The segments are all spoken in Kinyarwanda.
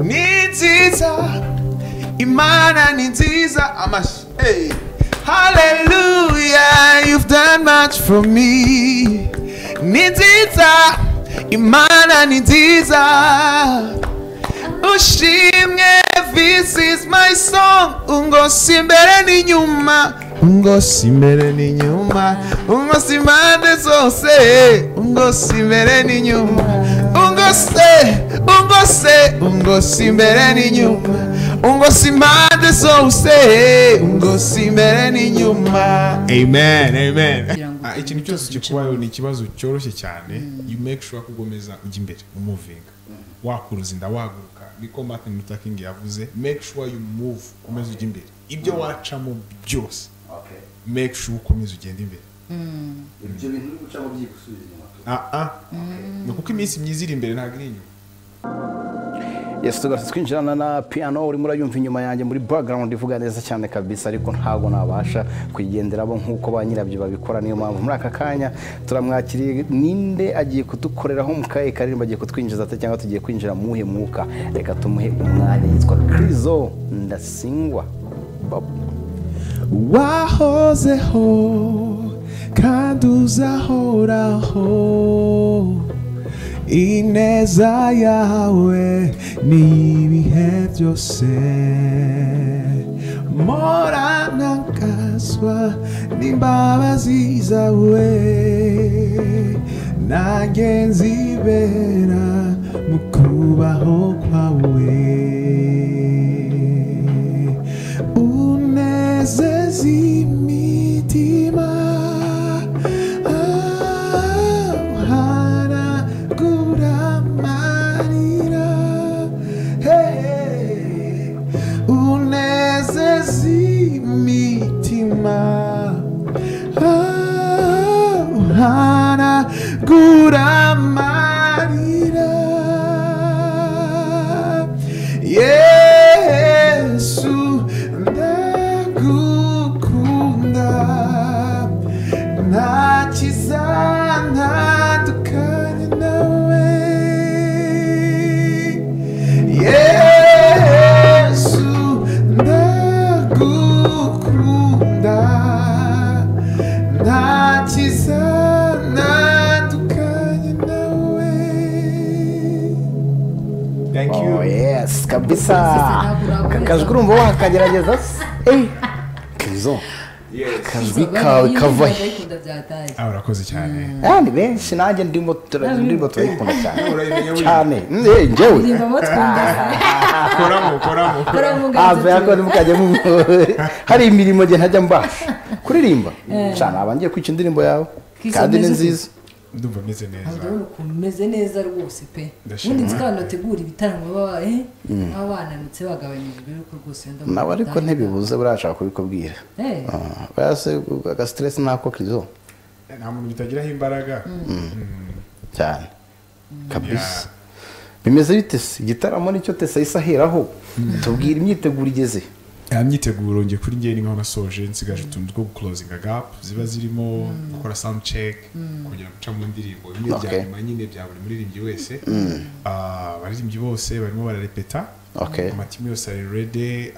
ni nziza imana ni nziza amashyi hey. hallelujah you've done much for me ni nziza imana ni nziza ushimwe this is my song ungosi imbere n'inyuma ungosi imbere n'inyuma ungosi impande zose ungosi imbere n'inyuma ungose ungose ungosi imbere n'inyuma ungosi impande zose ungosi imbere n'inyuma amen amen kugira ngo Ah, ikintu cyose kikubayeho ni ikibazo cyoroshye cyane you make sure ko ugomeza ujya imbere umuvinga wakuruza inda waguruka niko martin luther king yavuze make sure you move ukomeza ujya imbere ibyo wacamo byose Okay. make sure ukomeza ugenda imbere ibyo bintu uri gucamo byigusubiza inyuma ah ah ni kuko iminsi myiza iri imbere ntabwo iri inyuma yes tugarutse twinjirana na piano urimo urayumva inyuma yanjye muri background ivuga neza cyane kabisa ariko ntabwo nabasha kuyigenderamo nk'uko ba nyirabyo babikora niyo mpamvu muri aka kanya turamwakiriye ninde agiye kudukoreraho mu kahe karirimbo agiye kutwinjiza ate cyangwa tugiye kwinjira mu muhe mwuka reka tumuhe umwanya yitwa kirizo ndasingwa Bob. wahozeho kandi uzahoraho ineza yawe ni ibihe byose moranakazwa n'imbabazi zawe nanjye nzibera mu kubaho kwawe unezeza imitima Ah, uhanagura amarira Hey, unezeza imitima Ah, uhanagura amarira yesu ndagukunda nta kizantandukanya nawe yesu ndagukunda nta kizantandukanya nawe thank you Oh, yes kabisa ntabwo Ka- kajwi urumva wakagerageza se Eh, kirizo akajwi kawe kava he he ah urakoze cyane Ah, ni benshi nanjye ndimo tura- ndimo turayikunda cyane urayimenya cyane Eh, njyewe ndimbamo twumva koramo koramo kora mu ave ako gato ntimukajye mu- hari imirimo njye ntajya mbasha kuririmba cyane aba ngiye kwica indirimbo yawe Kwica kandi ni neza nziza ndumva meze neza urabona ukuntu umeze neza rwose pe Ndashima. ubundi nzi ko abantu bategura ibitaramo baba eh, baba bananutse bagabanyirijwe yuko rwose wenda mu nawe ariko Rwanda. ntibibuze burashaka kubikubwira Eh, agasiteresi nako kirizo nta muntu bitagiraho imbaraga cyane kabisa Yeah. bimeze bite se igitaramo nicyo tesa yahise aheraho tubwira imyiteguro igeze ya myiteguro njye kuri njye niho nasoje nsigaje utuntu two guclosinga gap ziba zirimo gukora sound check kongera guca mu ndirimbo bimwe bya Okay. nyuma nyine bya buri muririmbyi wese Ah, abaririmbyi bose barimo bararepeta Okay. amatimu yose ari rede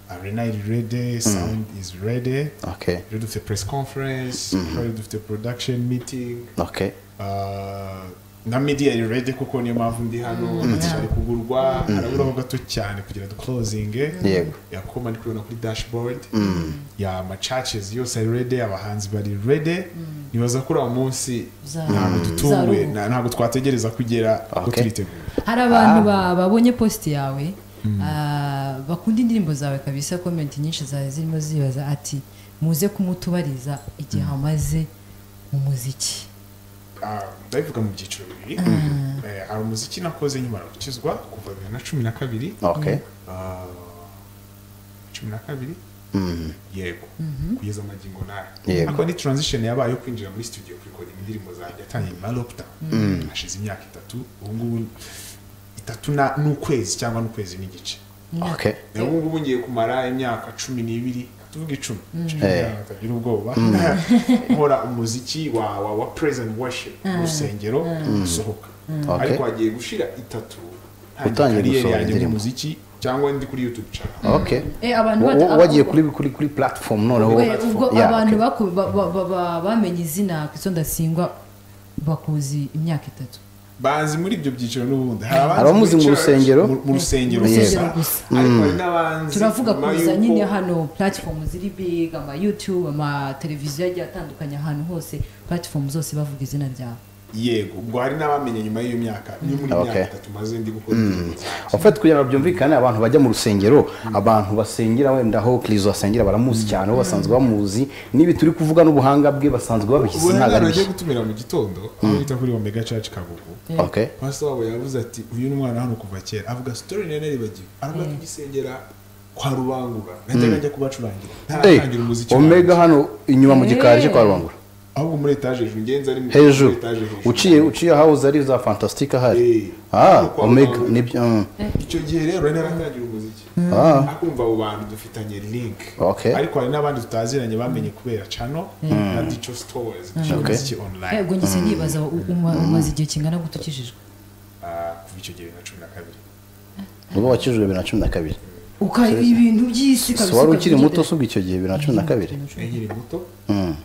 arena iri rede sound is rede okay rero dufite press conference rero dufite production meeting okay Ah, na media iri rede kuko niyo mpamvu ndi hano cyari kugurwa haraburaho gato cyane kugira ngo duclosinge Yego. yakoma ndi kubibona kuri dashboard ya macaces yose ari rede abahanzi bari rede nibaza kuri uwo munsi Uza- ntabwo dutunguwe uzaruhuka. na- ntabwo twategereza kugera ngo Okay. turitegura hari abantu ba- babonye positi yawe ah, bakunda indirimbo zawe kabisa komenti nyinshi zawe zirimo zibaza ati muze kumutubariza igihe amaze mu muziki Ah, ndabivuga mu byiciro bibiri Eh, hari umuziki nakoze nyuma gukizwa kuva bibiri na cumi na kabiri okay Ah, cumi na kabiri Mm. yego kugeza magingo nayo Yego. ariko ni transition yabaye yo kwinjira muri studio kurikodinga indirimbo zanjye yatangiye nyuma ya lockdown hashize imyaka itatu ubu ngubu itatu na- n'ukwezi cyangwa n'ukwezi n'igice okay rero ubu ngubu ngiye kumara imyaka cumi n'ibiri tuvuga icumi Cumi Eh. n'ibiri, batagira ubwoba nkora umuziki wa wa wa praise and worship mu rusengero usohoka Okay. ariko hagiye gushira itatu utangiye kariyeri gusohora yanjye mu indirimbo muziki cyangwa ndi kuri youtube channel okay Eh, abantu Wa- bata- wa- wagiye kuri kuri kuri platform noneho We, ubwo Yeah, abantu okay. baku- ba- ba- ba- ba- bamenye izina kwitso ndasingwa bakuzi imyaka itatu bazi muri ibyo byiciro n'ubundi hari abazi Hari abamuzi muri mu church, rusengero? mu- mu rusengero Mu gusa rusengero gusa. ariko hari n'abanzi turavuga nyuma kuza y'uko- nyine hano platform ziri big ama youtube ama televiziyo agiye atandukanye ahantu hose platform zose bavuga izina ryawe yego ubwo hari n'abamenye nyuma y'iyo myaka ni muri Okay. imyaka itatu maze ndi gukora indirimbo zanjye. En fait kugira ngo byumvikane abantu bajya mu rusengero abantu basengera wenda aho kirizo basengera baramuzi cyane aho basanzwe bamuzi n'ibi turi kuvuga n'ubuhanga bwe basanzwe babishyize ubwo ntabwo rero ari agiye bishya gutumira mu gitondo aho yita kuri omega church kagugu okay pastor wabo yavuze ati uyu ni umwana hano kuva kera avuga story nari nibagiwe arimo kugisengera kwa rubangura najyaga njya kubacurangira Eh, ntaratangira umuziki omega wanjye. hano inyuma mu gikari cyo kwa Eh. rubangura ahubwo muri etage hejuru ngenzi ari mu- hejuru muri etage hejuru. uciye uciye ahahoze ari za fantastic ahari Eh. ah Kwa omega Rubangura. nibyo mm. icyo gihe rero nari naratangira umuziki Ah. akumva abo bantu dufitanye link Okay. ariko hari n'abandi tutaziranye bamenye kubera channel na dicho stores dicho Okay. muziki online ubwo ngise nibaza u- uma- umaze igihe kingana gute ukijijwe Ah, kuva icyo gihe bibiri na cumi na kabiri ubwo wakijijwe bibiri na cumi na kabiri uka ibintu by'isi si kabisa wari ukabigenda. ukiri muto usubwa icyo gihe bibiri na cumi na kabiri nkiri muto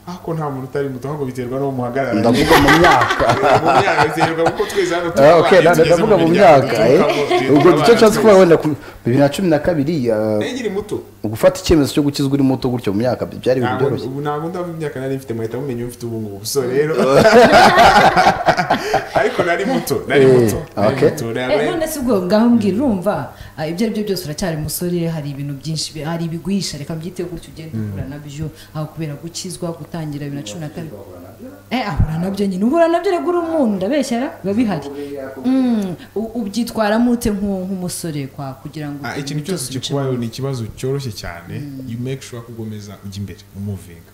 ariko nta muntu utari muto ahubwo biterwa n'uwo muhagarara ndavuga mu myaka mu myaka biterwa kuko twese hano turi Ah, okay, abana, nda- tugeze ndavuga mu myaka eh. ubwo nicyo nshatse kuvuga wenda ku- bibiri na cumi na kabiri ah, nkiri muto gufata icyemezo cyo gukizwa uri muto gutyo mu myaka byari ibintu ntabwo byoroshye ubu ntabwo ndava imyaka nari mfite muhita mumenya uwo mfite ubu ngubu so rero ariko nari muto nari Eh, muto nari okay. muto Eh, nari- none se ubwo ngaho mbwira urumva ah, ibyo ari byo byose uracyari musore hari ibintu byinshi bi- hari ibigwisha reka mbyiteho gutyo ugenda uhura nabyo aho kubera gukizwa gutangira bibiri na cumi na kabiri eh ahura nabyo nyine uhura nabyo reka uri umuntu ndabeshyara biba bihari Mm, u- ubyitwaramo ute nk'u- nk'umusore kwa kugira ngo Ah, ikintu ibintu cyose bice kikubayeho ni ikibazo cyoroshye cyane you make sure ko ugomeza ujya imbere umuvinga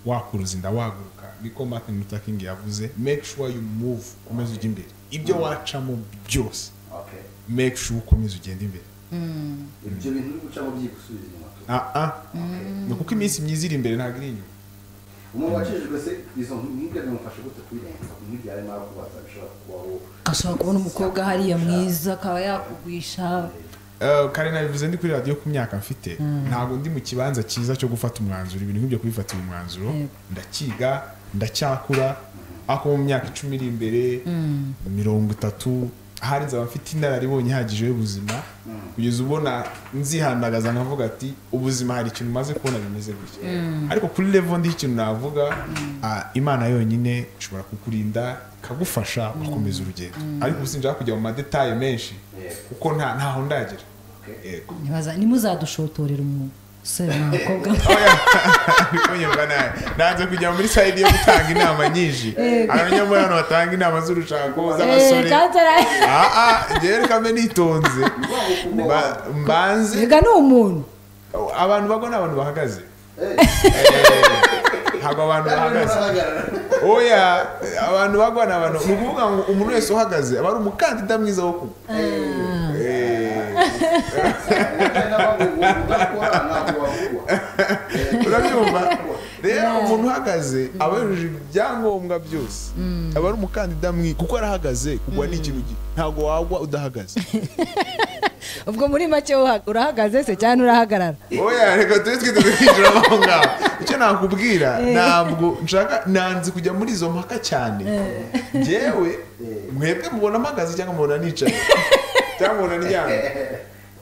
wakuruza inda waguruka niko martin luther king yavuze make sure you move ukomeza ujya imbere ibyo wacamo byose make sure ukomeza ugenda imbere ibyo bintu uri gucamo byigusubiza inyuma ah ah ni kuko iminsi myiza iri imbere ntabwo iri inyuma umuntu wakijijwe se izo nkubwe bimufasha gute kubirenza umwibyare nawe kubaza bishobora kubaho ashobora kubona umukobwa hariya mwiza akaba yakugwisha Eh, kare nabivuze ndi kuri radiyo ku myaka mfite ntabwo ndi mu kibanza cyiza cyo gufata umwanzuro ibintu nk'ibyo kubifatira umwanzuro Yego. ndakiga ndacyakura ariko mu myaka icumi iri imbere mirongo itatu ahari nzaba mfite inararibonye ihagije y'ubuzima kugeza ubona nzihandagaza nkavuga ati ubuzima hari ikintu umaze kubona bimeze gutya ariko kuri levo ndi ikintu navuga ah, imana yonyine ishobora kukurinda ikagufasha ugakomeza urugendo ariko ubu sinshaka kujya mu madetaye menshi kuko nta ntaho ndagera yego ntibaza- ntimuzadushotorera umusore n'umukobwa bikonyerwa nabi nanze kujya muri sayidi yo gutanga inama nyinshi abanya muri hano batanga inama z'urushako Eh, z'abasore kandi ara- Ah, ah, njyewe reka mbe nitonze Mba- mbanze Erega ni umuntu abantu bagwa ni abantu bahagaze Eh, ntabwo abantu bahagaze oya abantu bagwa ni abantu ni ukuvuga ngo umuntu wese uhagaze aba ari umukandida mwiza wo kugwa Eh, urabyumva rero umuntu uhagaze aba yujuje ibyangombwa byose aba ari umukandida mwi kuko arahagaze kugwa ni ikintu gi- ntabwo wagwa udahagaze ubwo muri make uha- urahagaze se cyangwa urahagarara oya reka tube twiteze kwinjira aho ngaho icyo nakubwira ntabwo nshaka nanze kujya muri izo mpaka cyane ngewe mwebwe mubona mpagaze cyangwa mubona nicaye cyangwa mubona ndyamye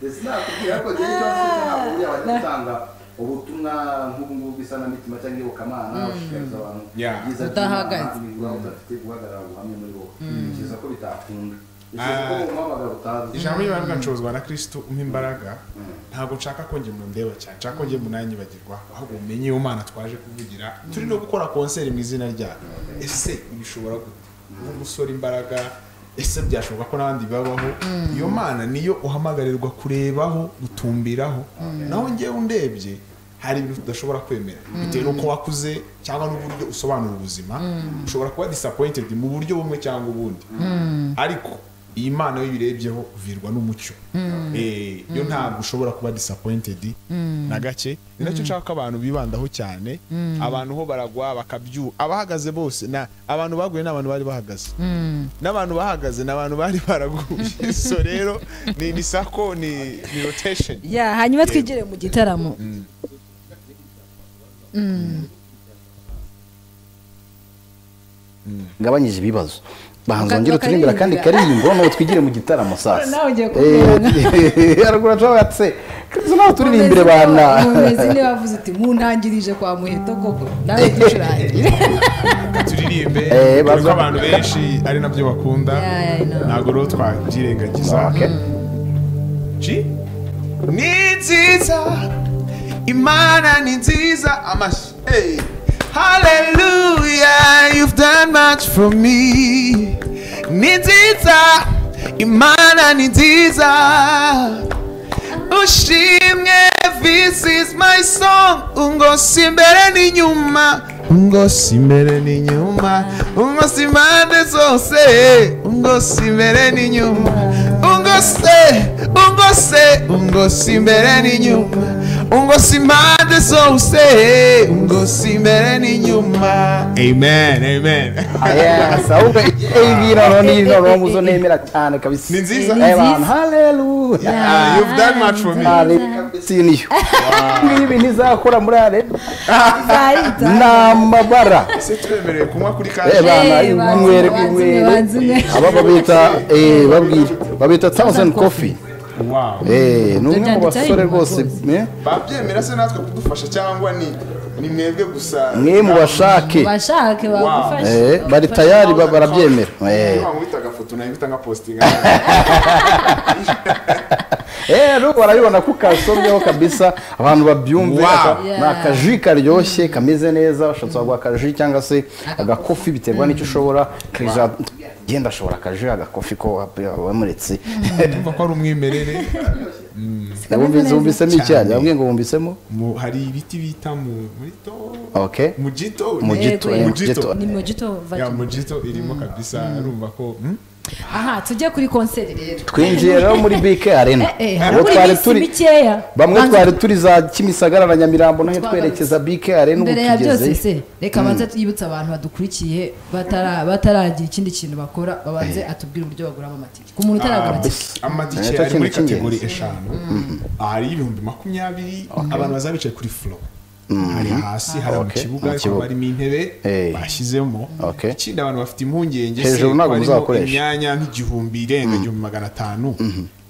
ndetse nakubwira ko igihe cyose ntabwo uriya wajya gutanga ubutumwa nk'ubu ngubu bw'isanamitima cyangwa iyobokamana ushishikariza abantu Yeah. ibyiza Udahagaze. imigura udafite guhagarara ngo uhamye muri wowe ntekereza ko bitakunda Ah. ntekereza ko mu mpamagara utazi ijambo ry'imana rigacuruzwa na kirisitu umpa imbaraga ntabwo nshaka ko njye umuntu ndeba cyane nshaka ko njye umuntu yanyibagirwa ahubwo umenye iyo mana twaje kuvugira turi no gukora konseri mu izina ryayo ese bishobora gute nk'umusore imbaraga ese byashoboka ko n'abandi babaho iyo mana niyo uhamagarirwa kurebaho gutumbiraho naho njyewe undebye hari ibintu tudashobora kwemera bitewe n'uko wakuze cyangwa n'uburyo usobanura ubuzima ushobora kuba disappointed mu buryo bumwe cyangwa ubundi ariko iyi mana iyo uyirebyeho uvirwa n'umucyo Eh, yo ntabwo ushobora kuba disappointed na gake ni nacyo nshaka ko abantu bibandaho cyane abantu ho baragwa bakabyu abahagaze bose na abantu baguye ni abantu bari bahagaze n'abantu bahagaze ni abantu bari baraguye so rero ni ni sako ni ni rotation ya hanyuma twigire mu gitaramo gabanyije ibibazo bahanze Baka- ongera uturimbira kandi bakaririmba. karirimbo nawe twigire mu gitaramo sasa Nawe ugiye kubwirana. Eh, haruguru atse kristo nawe turirimbire Mumeze bana niba- mumeze niba avuze uti muntangirije kwa muheto koko nawe ducurangire turirimbe Eh, dore ko baza- abantu benshi ari nabyo bakunda Yeah, I know. ntabwo rero twabyirengagiza Okay. Ci? ni nziza imana ni nziza amashyi Hey. hallelujah you've done much for me ni nziza imana ni nziza ushimwe this is my song ungosi imbere n'inyuma ungosi imbere n'inyuma ungosi impande zose ungosi imbere n'inyuma ungose ungose ungosi imbere n'inyuma ungosi impande zose ungosi imbere n'inyuma amen amen yes ahubwo ibinoro n'ibinoro muzo nemera cyane kabisa Ni nziza. Eh, bana haleluya Ah, you've done much for me siniyo ngibi ntizakora muri ale Zahita. n'amabara ese twemerewe kunywa kuri Eh, kaje bana Eh, banzimwe, inywere banzimwe, inywere banzimwe. aba babita eh, babwira babita thousand coffee wow Eh, ni umwe mu Byanditseho basore inyuma rwose rwose. eh, babyemera se natwe kudufasha cyangwa ni ni mwebwe gusa mwe mubashake bashake bagufashe Eh, bari tayari ba- barabyemera Eh. niba nkubita agafoto nawe nkita nka posting Eh, rero barabibona ko kasomyeho kabisa abantu babyumve Wow. aka- Yeah. ni akaji karyoshye kameze neza ushatse waguha akaji cyangwa se agakofi biterwa n'icyo ushobora Kriza- genda ashobora akaji agakofi ko wamuretse ndumva ko ari umwimerere neza wumvisemo icyayi bambwiye ngo wumvisemo Mu- hari ibiti bita mu- muri to Okay. mu gito Mu ni- gito, Yego, eh, yego. mu gito. ni mojito ya vajimo mu gito irimo kabisa arumva ko hmm? aha tujye kuri konseri rero twinjiye rero muri bike arena eh, Ubwo harabura twari iminsi turi- mikeya. bamwe Banza- twari turi za kimisagara na nyamirambo naho Twagarutse. twerekeza bike arena ubu mbere ya byose tugezeyo se reka abanze twibutse abantu badukurikiye batara- bataragira ikindi kintu bakora babanze atubwire uburyo baguramo amatike ku muntu utaragura Ah, amatike amatike Nicyo ari muri kintu cy'ingenzi. kategori eshanu hari ibihumbi makumyabiri abantu bazaba bicaye kuri flo hari hasi hari mu Okay. kibuga Mu ariko kibuga. harimo intebe Eh. bashyizemo Okay. ikindi abantu bafite impungenge se Hejuru ko ntabwo harimo muzakoresha. imyanya nk'igihumbi irenga igihumbi magana atanu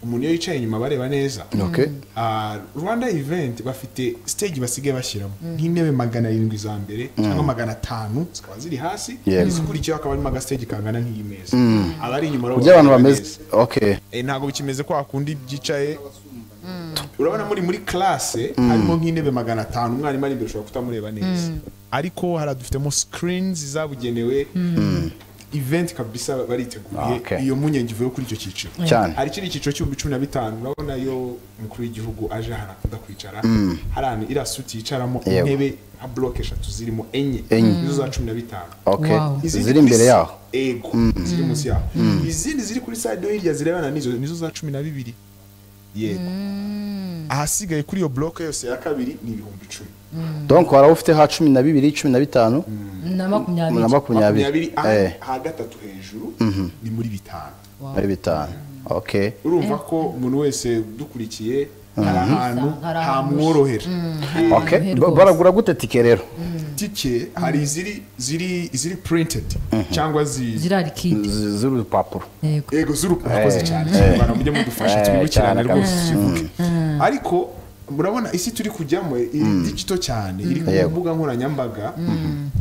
umuntu iyo yicaye inyuma bareba neza Okay. Ah, rwanda event bafite stage basigaye bashyiramo nk'intebe magana arindwi za mbere cyangwa magana atanu zikaba ziri hasi Yego. izikurikiyeho hakaba harimo agastage kangana nk'iyi meza abari inyuma rero uburyo abantu bareba bameze neza. okay Eh, ntabwo bikimeze ko hakundi byicaye urabona muri muri classe harimo nk'intebe magana atanu umwarimu ari imbere ushobora kutamureba neza ariko hari dufitemo screens zabugenewe event kabisa bariteguye Okay. iyo mpungenge ivuye kuri icyo cyiciro Cyane. hari ikindi cyiciro cy'ibihumbi cumi na bitanu urabona yo umukuru w'igihugu aje hano akunda kwicara hari ahantu iriya suti yicaramo Yego. intebe nka bloke eshatu zirimo enye nizo za cumi na bitanu okay Wow. Izindi ziri imbere kuri- yaho Ego, ziri munsi yaho. Izindi ziri kuri side yo hirya zirebana nizo nizo za cumi na bibiri. Yego. Ahasigaye kuri iyo block yose ya kabiri ni ibihumbi icumi. donc wari ufite ha cumi na bibiri cumi na bitanu na na makumyabiri makumyabiri aha eh, aha gatatu hejuru ni muri bitanu. muri bitanu okay Urumva ko umuntu wese udukurikiye hari ahantu Hari ahantu hamworohera. Eh, okay Aryohe ba- rwose. baragura gute tike rero Tike hari iziri ziri ziri printed cyangwa zi zirari kidi Z- z'urupapuro yego yego z'urukundo murakoze cyane abantu mujye mudufasha Eh, twibukirane cyane rwose kabisa. tukibuke ariko murabona isi turi kujyamo iri digito cyane iri ku Yego. mbuga nkoranyambaga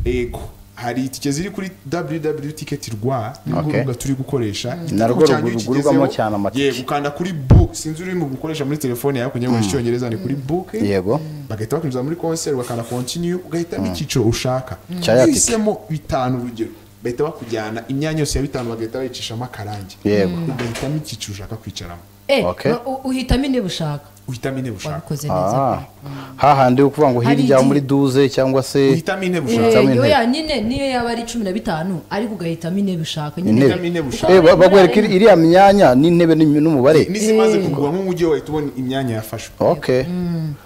yego hari itike ziri kuri www.ticket.rwa ni rwo Okay. rubuga turi gukoresha Narwo Kugira ngo iyo rugu- rugurirwamo ukigezeho, cyane amatike. yego ukanda kuri book sinzi urimo gukoresha muri telefone yawe kugira ngo icyongereza ni kuri book Yego. bagahita bakwinjiza muri concert ugakanda continue ugahitamo icyiciro ushaka Cya ya tike. uhisemo bitanu urugero bahita bakujyana imyanya yose ya bitanu bagahita bayicishamo akarangi Yego. ugahitamo icyiciro ushaka kwicaramo Eh, Okay. u- u- uhitamo intebe ushaka uhitamo intebe ushaka wabikoze neza Ah, pe. hahandi yo kuvuga ngo Hari hirya igihe- muri duze cyangwa se uhitamo intebe Eh, ushaka Uhitamo intebe. oya nyine niyo yaba ari cumi na bitanu ariko ugahitamo intebe ushaka intebe uhitamo intebe ushaka Eh, ba- bakwereka iri- iriya myanya n'intebe n'im- n'umubare n'izimaze kugura nk'umujyi wahita ubona imyanya yafashwe okay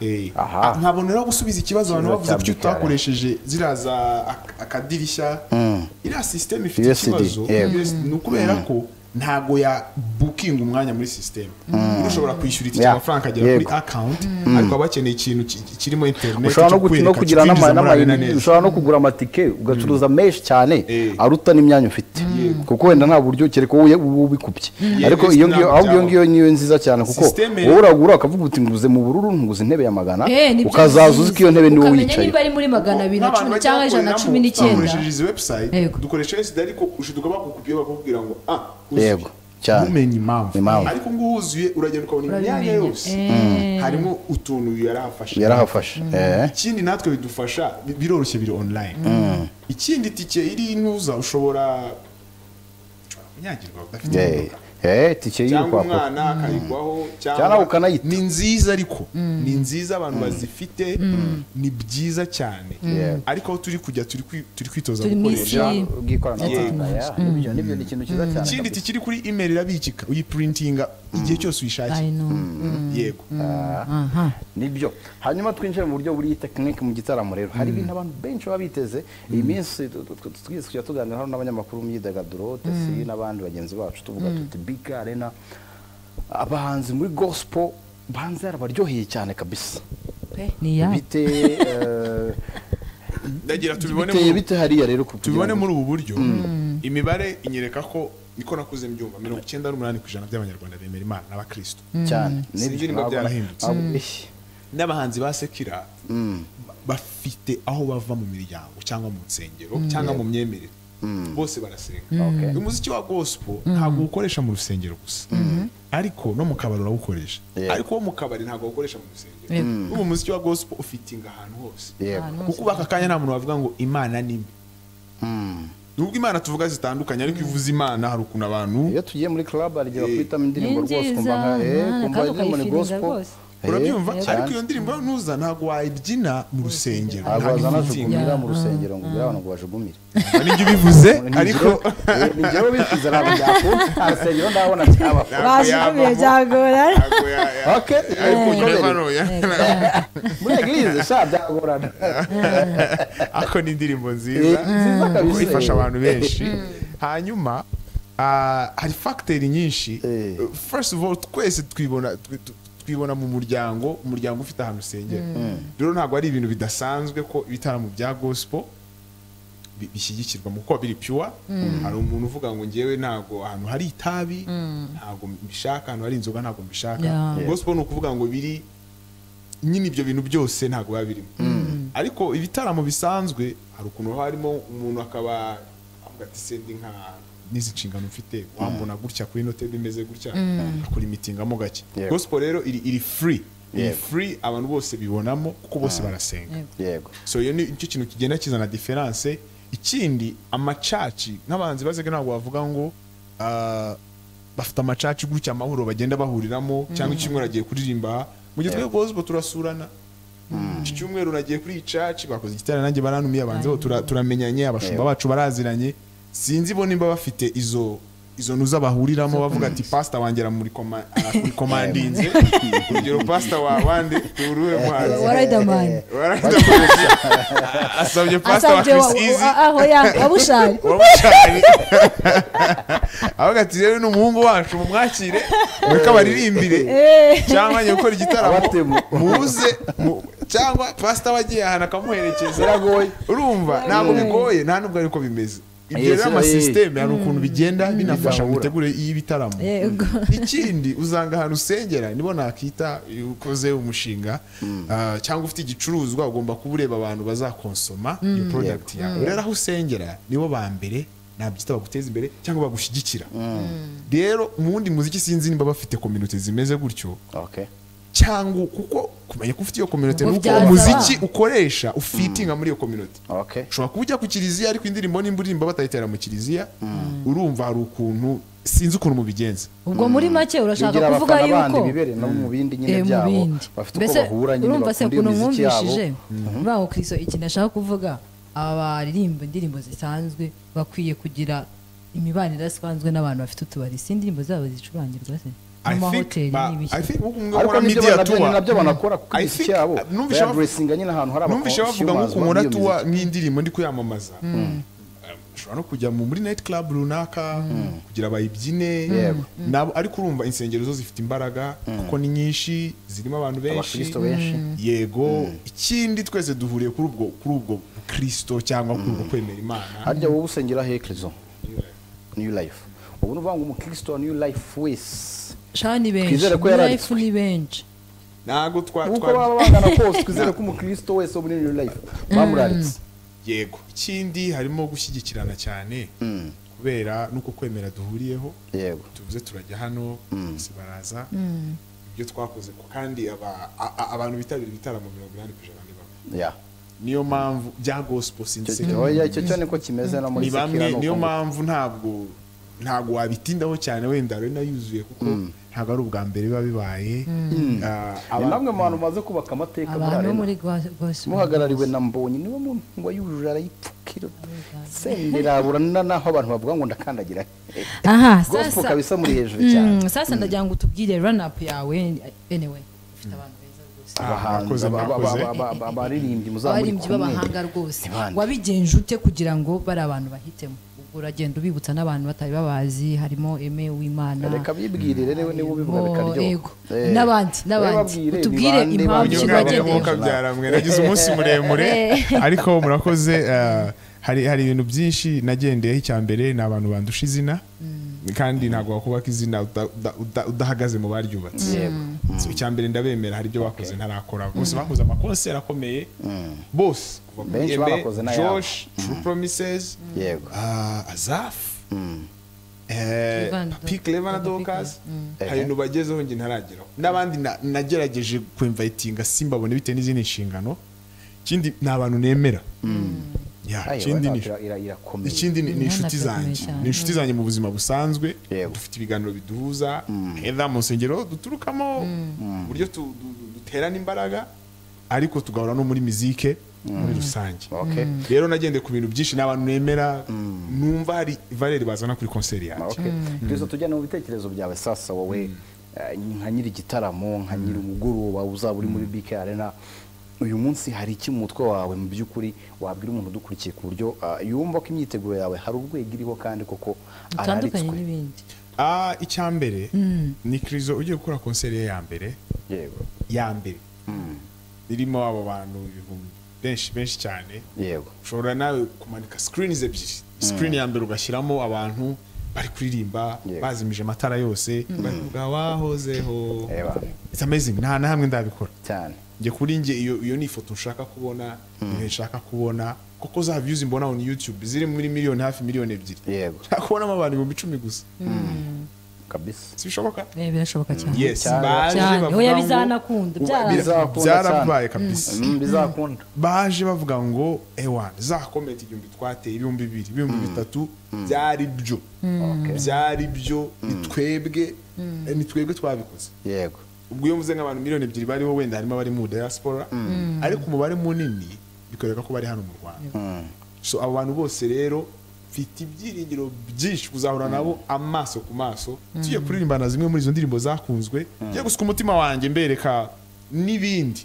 Eh, Aha. ah, ntaboneraho gusubiza ikibazo abantu Ikibazo bavuze cya kuki Mikara. utakoresheje ziriya za ak- akadirishya iriya sisiteme ifite USD, ikibazo yego. USD, ni ukubera ko ntago ya bukinga umwanya muri sisiteme ushobora kwishyura itike Yeah, amafaranga agera kuri yego. akawunti ariko baba bakeneye ikintu ki- ki- kirimo interineti ushobora no gu- no kugira n'ama- n'amayinite neza ushobora no kugura amatike ugacuruza menshi cyane Eh. aruta n'imyanya ufite kuko wenda nta buryo kereka wowe uba ubikubye Yeah, ariko risk iyo ngiyo ntabwo ahubwo iyo byaba. ngiyo niyo nziza cyane kuko Systeme- wowe uragura akavuga uti nguze mu bururu nguze intebe ya magana Eh, ni byo ukazaza uzi ko iyo ntebe niwe ukamenya wicaye niba ari muri magana abiri na cumi cyangwa ijana na cumi n'icyenda dukoresheje izi website Yego. dukoresha SD ariko ushiduka bakukubwiye bakakubwira ngo ah uzuye." yego cyane ntumenye impamvu Impamvu. ariko ngo wuzuye uragenda ukabona imyanya Urabimenya. yose harimo utuntu yarahafashe yarahafashe eh. ikindi natwe bidufasha bi- biroroshye biri online ikindi tike iri ntuza ushobora ushobora kunyagirwa udafite Eh, imodoka. eh, tike cyangwa y'urupapuro umwana akayigwaho Cyangwa ukanayita. ni nziza ariko ni nziza abantu bazifite ni byiza cyane Yeah. ariko aho turi kujya turi kwi- turi kwitoza Turi mu gukoresha isi bw'ikoranabuhanga yeah, nibyo nibyo ni ikintu cyiza cyane ikindi kabisa. tike iri kuri email irabikika uyipurintinga igihe cyose uyishakiye I know. yego Aha. nibyo hanyuma twinjire mu buryo buriya tekinike mu gitaramo rero hari ibintu abantu benshi baba biteze iyi minsi tu- tu- tu- twese tujya tuganira hano n'abanyamakuru mu myidagaduro tesi n'abandi bagenzi bacu tuvuga tuti big arena abahanzi muri gospel banze yarabaryoheye cyane kabisa Pe, ni ya bite eh, ndagira tubibone biteye mu- bite hariya rero kugira tubibone ngo- muri ubu buryo imibare inyereka ko niko nakuze mbyumva mirongo icyenda n'umunani ku ijana by'abanyarwanda bemera imana n'abakristo cyane Sinzi niba ntabwo- byarahindutse. ntabwo- eh. n'abahanzi ba sekira ba- bafite aho bava mu miryango cyangwa mu nsengero cyangwa mu myemerere bose barasenga Okay. umuziki wa gospel ntabwo uwukoresha mu rusengero gusa ariko no mu kabari urawukoresha Yeah. ariko wo mu kabari ntabwo awukoresha mu rusengero Yeah. ubu umuziki wa gospel ufitinga ahantu hose yego kuko uba aka kanya nta muntu wavuga ngo imana ni mbi Mm. nubwo imana tuvuga zitandukanye ariko iyo uvuze imana hari ukuntu abantu iyo tugiye muri club arigera guhitamo indirimbo Ni rwose nziza, kumva nka eh, Mana, kumva kandi indirimbo ni ukayifilinga gospel rwose. Eh, urabyumva ariko cyane. iyo ndirimbo yo ntuza ntabwo wayibyina mu rusengero ntabwo ntabwo wazana ifitinga jugunira mu rusengero ngo ugire abantu ngo bajugumire nibyo ubivuze ariko ngewe bifuza ntabwo byakunda nta rusengero ndabona cyaba bajugumiye byagora ntabwo ya- ya- Okay. ariko Eh. unyumva noya muri eglise sha byagorana ariko ni indirimbo Eh, nziza nziza kuko kabisa. ifasha abantu benshi hanyuma ah, hari fagiteri nyinshi Eh. first of all twese twibona twi- tu- twibona mu muryango umuryango ufite ahantu usengera rero ntabwo ari ibintu bidasanzwe ko ibitaramo bya gospel bi- bishyigikirwa mu kuba biri pure hari umuntu uvuga ngo ngewe ntabwo ahantu hari itabi ntabwo mbishaka ahantu hari inzoga ntabwo mbishaka Yeah. Yeah. gospel ni ukuvuga ngo biri nyine ibyo bintu byose ntabwo biba birimo ariko ibitaramo bisanzwe hari ukuntu haba harimo umuntu akaba avuga ati sendi nka n'izi nshingano mfite wambona gutya kuri note bimeze gutya akora imitingamo gake Yego. gospel rero iri iri free iri Yego. free abantu bose bibonamo kuko bose barasenga yego so iyo ni cyo kintu kigenda kizana diferanse ikindi amacaci nk'abahanzi bazega ntabwo bavuga ngo ah, bafite amacaci gutya amahoro bagenda bahuriramo cyangwa icyumweru agiye kuririmba aha. mu gihe twebwe gospel turasurana iki cyumweru nagiye kuri iyi caci bakoze igitera nanjye barantumiye abanzi bo tura- turamenyanye abashumba Yego. bacu baraziranye sinzi bo nimba bafite izo izo ntuza bahuriramo bavuga ati pasita wanjye aramurekoma- arakurikomadinze urugero pasita wa wande turuwe muhanzi warayidamani Waramudakoresha. asabye pastor wa asabye Chris Easy aho yabushari wamushari avuga ati rero ni umuhungu wacu mumwakire mureke abaririmbire cyangwa ajya gukora igitaramo Abatemu. muze mu- cyangwa pasita we agiye ahantu akamuherekeza Biragoye. urumva ntabwo bigoye nta nubwo ariko bimeze ibyo Yes, rero eh. amasisiteme hari ukuntu bigenda binafasha mu Bizahura. mitegurire y'ibitaramo yego ikindi uzanga ahantu usengera nibo nakita iyo ukoze umushinga ah, cyangwa ufite igicuruzwa ugomba kuba ureba abantu bazakonsoma iyo product yawe rero aho usengera nibo ba mbere nabyita baguteza imbere cyangwa bagushyigikira rero mu wundi muziki sinzi niba bafite community zimeze gutyo okay cyangwa kuko kumenya ko ufite iyo community Ubwo nuko byaza umuziki ba. ukoresha ufitinga muri iyo community Okay. ushobora kuba ujya ku kiliziya ariko indirimbo nimba uririmba batayitera mu kiliziya urumva hari ukuntu sinzi ukuntu mubigenza ubwo muri make urashaka bigira kuvuga abafana yuko bandi bibereye no mu bindi nyine Eh, mu byabo bindi. bafite uko mbese bahura nyine urumva se bakunda ukuntu imiziki yabo mwumvishije baho kiriso ikintu ashaka kuvuga aba baririmba indirimbo zisanzwe bakwiye kugira imibanire idasanzwe n'abantu bafite utubari si indirimbo zabo zicurangirwa se mu mahoteli n'ibiki ariko nk'ukora nibyo media banabyo- tour nabyo banakora kuko I imiziki think- yabo numvise bav- bayaburesinga nyine ahantu hari numvise bavuga ngo abakonsumers umuntu b'iyo atuwa miziki. nk'indirimbo ndi kuyamamaza ushobora no kujya mu- muri night club runaka kugira bayibyine Yego. nabo ariko urumva insengero zo zifite imbaraga kuko ni nyinshi zirimo abantu benshi Abakristo benshi. yego ikindi twese duhuriye kuri ubwo kuri ubwo kristo cyangwa kuri ubwo kwemera imana harya wowe usengera hekerezo new life ubu ni ukuvuga ngo umukristo wa new life wese shana ni benshi Twizere ko New life yaranditswe. ni benshi ntabwo twa uko twa- baba bangana kose twizere ko umukristo wese wo muri new life bamuraritse yego ikindi harimo gushyigikirana cyane kubera nuko kwemera duhuriyeho yego tuvuze turajya hano bose baraza ibyo twakoze ko kandi aba- a- a- abantu bitabira ibitaramo mirongo inani ku ijana ni bamwe ya niyo mpamvu bya icyo gospel sinzi cyo- oya, icyo cyo niko kimeze no muri ni bamwe sekirano niyo mpamvu ntabwo ntabwo wabitindaho cyane wenda arena yuzuye kuko ntabwo ari ubwa mbere biba bibaye Ah, ni aba- namwe mu bantu maze kubaka amateka muri abantu bo arena muri gwa- gospel muhagarariwe na mbonyi niwe mu ngo yujuje arayipfukira sendera burana naho abantu bavuga ngo ndakandagira aha gospel sasa kabisa muri hejuru cyane Mm, sasa ndagira ngo utubwire run up yawe anyway ufite abantu beza rwose abahanzi mwakoze, aba- aba- mwakoze. aba- aba- aba- abaririmbyi muzamuri abaririmbyi b'abahanga rwose Ntibande. wabigenje ute kugira ngo bari abantu bahitemo ubwo uragenda ubibutsa n'abantu batari babazi harimo eme w'imana reka bibwirire niwe niwe ubivuga harimo bikaryoha Ego, Eh. n'abandi Wowe n'abandi babwire, utubwire ni bande impamvu banyura kibagendeyeho bayoboka? mwe nagize umunsi muremure ariko murakoze eh, hari hari ibintu byinshi nagendeyeho icya mbere ni abantu bandusha izina kandi ntabwo wakubaka izina uda- uda- uda- udahagaze mu baryubatse So, icya mbere ndabemera hari ibyo bakoze ntarakora bose bakoze amakonseri akomeye bose kuva kuri Benshi Aimé, bakoze n'ayabo. Josh True Promises yego ah, Azaf eh, Clever na Papi Doc- Clever na Papi Dorcas Clever. hari ibintu bagezeho njye ntarageraho n'abandi na- nagerageje kwemvayitinga simbabone bitewe n'izindi nshingano ikindi ni abantu nemera Ya, Ayo, ikindi ni- ira- ira- irakomeye ikindi ni- ni Imana inshuti irakomeye zanjye cyane. ni inshuti zanjye mu buzima busanzwe Yego. dufite ibiganiro biduhuza heza mu nsengero duturukamo uburyo tu- du- du- duterana imbaraga ariko tugahora no muri mizike muri rusange Okay. rero nagendeye ku bintu byinshi n'abantu nemera numva hari valere bazana kuri konseri yanjye Okay. Kristo tujyane mu bitekerezo byawe sasa wowe eh, nka nyiri igitaramo nka nyiri umugoroba uzaba uri muri BK Arena uyu munsi hari iki mu mutwe wawe mu by'ukuri wabwira umuntu udukurikiye ku buryo ah, yumva ko imyiteguro yawe hari urwego iriho kandi koko bitandukanye araritswe n'ibindi Ah, icya mbere ni kirizo ugiye gukora konseri ye ya mbere yego ya mbere irimo abo bantu ibihumbi benshi benshi cyane yego ushobora nawe kumanika screens ebyiri screen ya mbere ugashyiramo abantu bari kuririmba Yego. bazimije amatara yose bari kuvuga wahozeho Eba. it's amazing nta na hamwe ndabikora cyane njye kuri njye iyo iyo ni ifoto nshaka kubona ibintu nshaka kubona kuko za views mbona on YouTube ziri muri miliyoni hafi miliyoni ebyiri Yego. nshaka kubonamo abantu ibihumbi icumi gusa kabisa sibishoboka Eh, birashoboka cyane yes Cyane. baje cyane bavuga oya ngo- bizanakunda byara Bizakunda byarabaye cyane. kabisa Mm, bizakunda baje bavuga ngo ewa za komenti igihumbi twateye ibihumbi bibiri ibihumbi bitatu byari byo byari byo ni twebwe eh, ni twebwe twabikoze yego ubwo iyo mvuze nk'abantu miliyoni ebyiri bariho wenda harimo abari mu diaspora ariko umubare munini bikwereka ko bari hano mu rwanda so abo bantu bose rero mfite ibyiringiro byinshi kuzahura nabo amaso ku maso tugiye kuririmba na zimwe muri izo ndirimbo zakunzwe ngiye gusuka umutima wanjye mbereka n'ibindi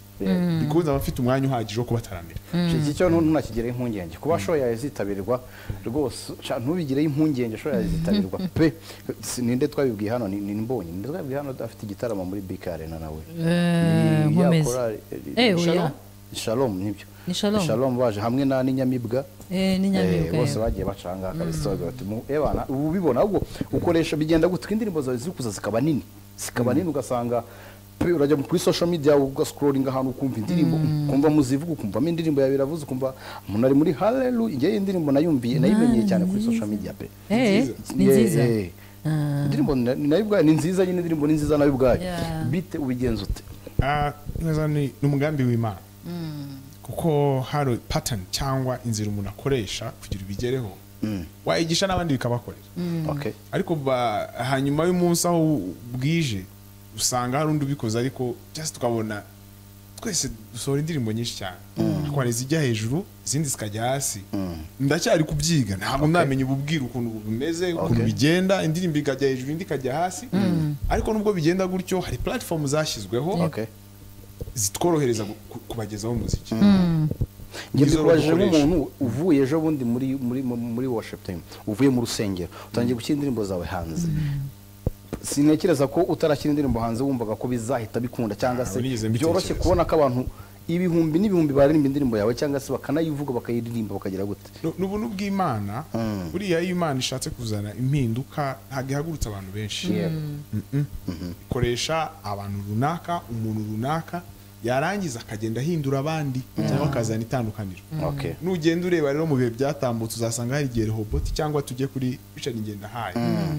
bikunze aba mfite umwanya uhagije wo kubataramira iki cyo ntu- ntunakigireho impungenge kuba show yawe zitabirwa rwose sha, ntubigireho impungenge show yawe zitabirwa pe Si- ninde twabibwiye hano ni ni mbonye ninde twabibwiye hano afite igitaramo muri bk arena nawe Eh, Ni ya nkomeze. korali- Eh, ni oya. Shalom? Ni shalom nibyo Ni Shalom. baje hamwe na n'inyamibwa Eh, n'inyamibwa, Eh, bose yego. bagiye bacanga kabisa bagira bati "Mu- ebana ubu ubibona ahubwo ukoresha bigenda gutya indirimbo zawe ziri kuza zikaba nini zikaba nini ugasanga pe urajya kuri social media ugascrolling ahantu ukumva indirimbo ukumva muzivuga ukumvamo indirimbo yawe iravuze ukumva umuntu ari muri hallelujah njyewe iyi ndirimbo nayumviye nayimenyeye cyane kuri social media pe Eh, ni Yeah, nziza yeah. indirimbo na- ni nayo ubwayo ni nziza nyine indirimbo ni nziza nayo ubwayo Yeah. bite ubigenza ute ah, neza ni ni umugambi w'imana kuko hari pattern cyangwa inzira umuntu akoresha kugira ibigereho wayigisha n'abandi bikabakorera okay ariko ba- hanyuma y'umunsi aho bwije usanga hari undi ubikoze ariko just tukabona twese dusohora indirimbo nyinshi cyane ariko hari izijya hejuru izindi zikajya hasi ndacyari kubyiga ntabwo namenye ububwira ukuntu bumeze ukuntu Okay. bigenda indirimbo ikajya hejuru indi ikajya hasi ariko nubwo bigenda gutyo hari platform zashyizweho okay zitworohereza gu- ku- kubagezaho umuziki njye Nizo mbikubajije dukoresha. nk'umuntu uvuye ejo bundi muri muri mu- muri worship time uvuye mu rusengero utangiye gushyira indirimbo zawe hanze sintekereza ko utarashyira indirimbo hanze wumvaga ko bizahita bikunda cyangwa se Ntabwo nigeze byoroshye mbitekereza. kubona ko abantu ibihumbi n'ibihumbi baririmba indirimbo yawe cyangwa se bakanayivuga bakayiririmba bakagira gute Nu- ni ubuntu bw'imana buriya iyo imana ishatse kuzana impinduka ntabwo ihagurutsa abantu benshi Mm-mm. ikoresha abantu runaka umuntu runaka yarangiza akagenda ahindura abandi cyangwa akazana itandukaniro okay nugenda ureba rero mu bihe byatambutse uzasanga hari igihe rehoboti cyangwa tujye kuri richard ngendahaye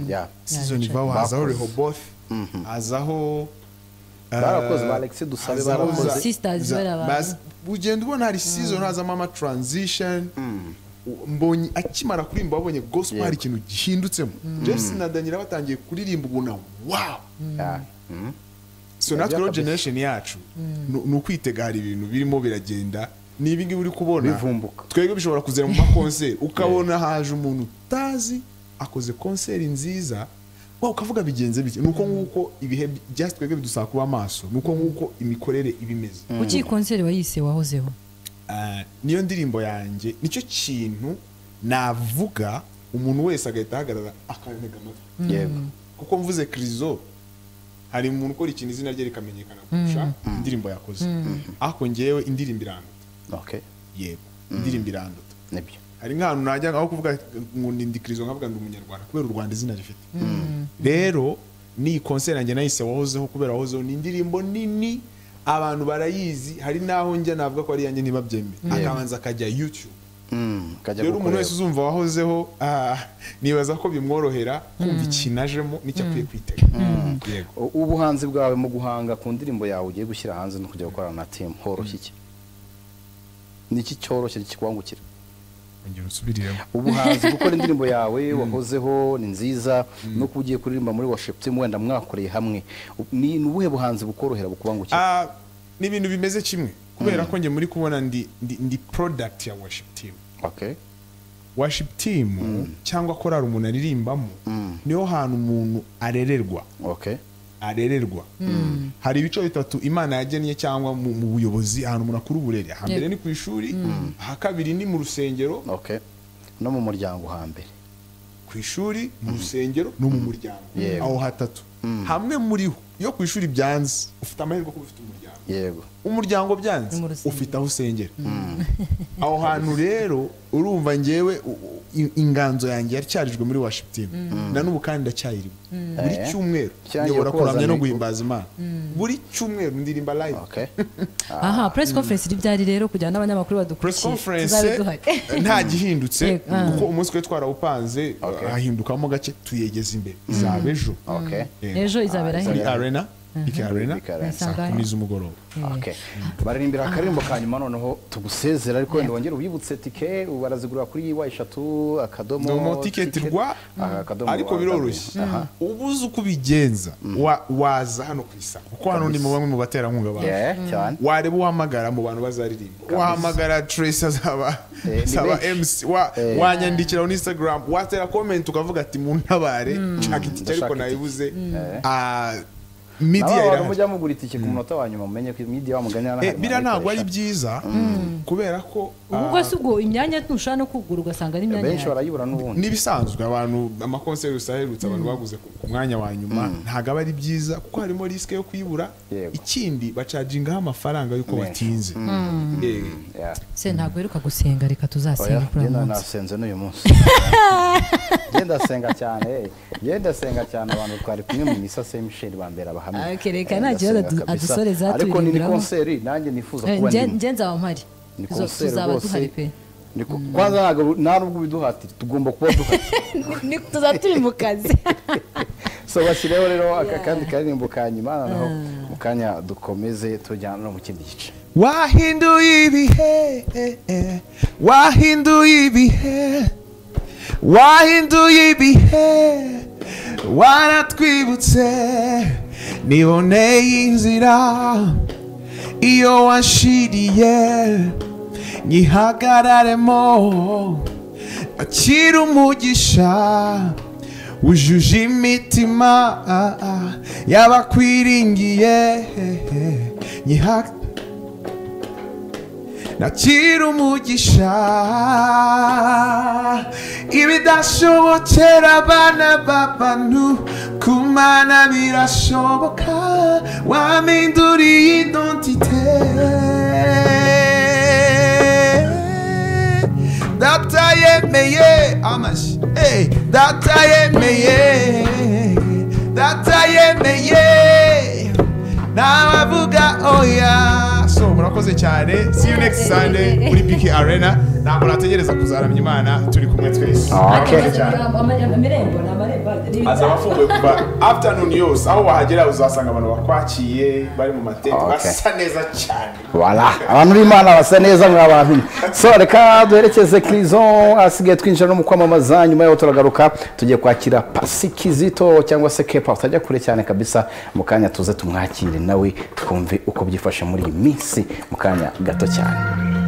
yeah sizoni vaho hazaho Bakoze. rehobothi hazaho barakoze ba Alexis Dusabe hazaho barakoze za- Sisters za- barabaye. bas- ugenda ubona hari season hazamo ama transition U- mbonye akimara kuririmba wabonye gospel hari ikintu gihindutsemo Jefferson na Daniel batangiye kuririmba ubona wow Yeah. Mm. so Nabyo natwe rero kabisa. generation yacu nu- ni ukwitega hari ibintu birimo biragenda ni ibingibi uri kubona Bivumbuka. twebwe bishobora kuzera mu makonseri ukabona haje umuntu utazi akoze konseri nziza wa ukavuga bigenze bike nuko nguko ibihe bi- just twebwe bidusaba kuba amaso nuko nguko imikorere iba imeze kuki iyi konseri wayise wahozeho Ah, niyo ndirimbo yanjye nicyo kintu navuga umuntu wese agahita ahagarara akantega amatwi yego kuko mvuze kirizo hari umuntu ukora ikintu izina rye rikamenyekana kurusha indirimbo yakoze ariko ngewe indirimbo iranduta okay yego indirimbo iranduta nibyo hari nk'ahantu najya aho kuvuga ngo ndi ndi kirizo nkavuga ndi umunyarwanda kubera u rwanda izina rifite rero ni konseri yanjye nahise wahozeho kubera wahozeho ni indirimbo nini abantu barayizi hari n'aho njya navuga ko ari iyanjye ntibabyemere akabanza akajya youtube Mm, kajya rero umuntu gukorera. wese uzumva wahozeho ah, nibaza ko bimworohera kumva ikinajemo n'icyo akwiye kwitega yego U- ubuhanzi bwawe mu guhanga ku ndirimbo yawe ugiye gushyira hanze no kujya gukorana na timu horoshye iki ni iki cyoroshye kikwangukira ongera usubiriremo ubuhanzi gukora indirimbo yawe wahozeho ni nziza nuko ugiye kuririmba muri worship team wenda mwakoreye hamwe U- ni ni ubuhe buhanzi bukorohera bukubangukira Ah, ni ibintu bimeze kimwe kubera ko njye muri kubona ndi, ndi, ndi product ya worship team okay worship team cyangwa korari umuntu aririmbamo niho hantu umuntu arererwa okay arererwa hari ibice bitatu imana yagennye cyangwa mu, mu buyobozi ahantu umuntu akura uburere hambere Yego. ni ku ishuri aha kabiri ni mu rusengero okay no mu muryango hambere ku ishuri mu rusengero no mu muryango Yego. aho hatatu hamwe muriho iyo ku ishuri byanze ufite amahirwe kuba ufite umuryango yego umuryango byanze Ni mu rusengero. ufite aho usengera aho hantu rero urumva ngewe u- u- i- inganzo yanjye yaracyarijwe muri washington na n'ubu kandi ndacyayirimo buri Eh. cyumweru Cyangiye nyobora koza kuramya no mikoro. guhimbaza imana buri cyumweru ndirimba live okay aha press conference iri byari rero kugira ngo n'abanyamakuru press badukurikiye conference tuzabe duhari nta gihindutse Yego, ah. kuko umunsi twe twarawupanze Okay. hahindukamo gake tuyegeza imbere izaba ejo okay Yego. ejo izabera Ah, he kuri arena iki arena Iki Arena. saa kumi z'umugoroba Okay. baririmbira akaririmbo ka nyuma noneho tugusezera ariko wenda wongere ubibutse tike barazigurira kuri yiwa eshatu akadomo domo tiketi rwa Aha, akadomo ariko rwa- biroroshye Aha. uba uzi uko ubigenza wa- waza hano ku isaba kuko hano ni mu bamwe mu baterankunga bacu Yeah, cyane wareba uwahamagara mu bantu bazaririmba wahamagara trace azaba Eh, ni azaba benshi. mc wa- Eh. wanyandikira kuri instagram watera comment ukavuga ati muntabare nshaka itike Ndashaka ariko nayibuze Eh. Ah, nawe media abantu irahari mujya mugura itike ku munota wa nyuma mumenye ko media wamuganye hano Eh, hari biriya ntabwo ari abayikoresha. byiza kubera ko ubu ah, bwo si ubwo imyanya ntushobora no kugura ugasanga ari imyanya benshi yawe barayibura n'ubundi n'ibisanzwe abantu amakonseri gusa aherutse abantu baguze ku ku mwanya wa nyuma ntabwo aba ari byiza kuko harimo risike yo kuyibura Yego. ikindi bacagingaho amafaranga y'uko Menshi. batinze Eh, Yeah. se ntabwo uheruka gusenga reka Oya, tuzasenga kuri njye uyu na- munsi nasenze n'uyu munsi genda senga cyane eh. genda senga cyane abantu twari kumwe mu misa saint michel bambera abahamya Ah, okay, reka Eh, nta kibazo ndasenga adu- kabisa. adusoreza ariko ni ni turirimbiramwo. konseri nanjye nifuza Eh, kuba nge- ndimo nge nzaba mpari ni Tuzo- konseri tuzaba rwose duhari pe ni ko- kwanza ntabwo nta nubwo ubiduhatira tugomba kuba duhatira tuza turi mu kazi so bashyireho rero aka kandi karirimbo ka nyuma naho mu kanya dukomeze tujyana no mu kindi gice wahinduye ibihe wahinduye ibihe wahinduye ibihe waratwibutse niboneye inzira iyo washiriye nyihagararemo akira umugisha wujuje imitima y'abakwiringiye nyihagarare nakira umugisha ibidashobokera abana b'abantu ku mana birashoboka waminduriye identite data yemeye amashi hey, data yemeye data yemeye nabavuga oya so murakoze cyane see you next sunday muri biki arena ntabwo nategereza kuzaramya imana turi kumwe twese okay. amarembo ni amarembo azaba afunguye kuva afternoon yose aho wahagera uzasanga abantu bakwakiye bari mu matente Okay. basa neza cyane Voilà. abantu b'imana basa neza mwa bantu so reka duherekeze kirison asigaye twinjira no mu kwamamaza nyuma yaho turagaruka tugiye kwakira pasi kizito cyangwa se kepa utajya kure cyane kabisa mu kanya tuze tumwakire nawe twumve uko byifashe muri iyi minsi mu kanya gato cyane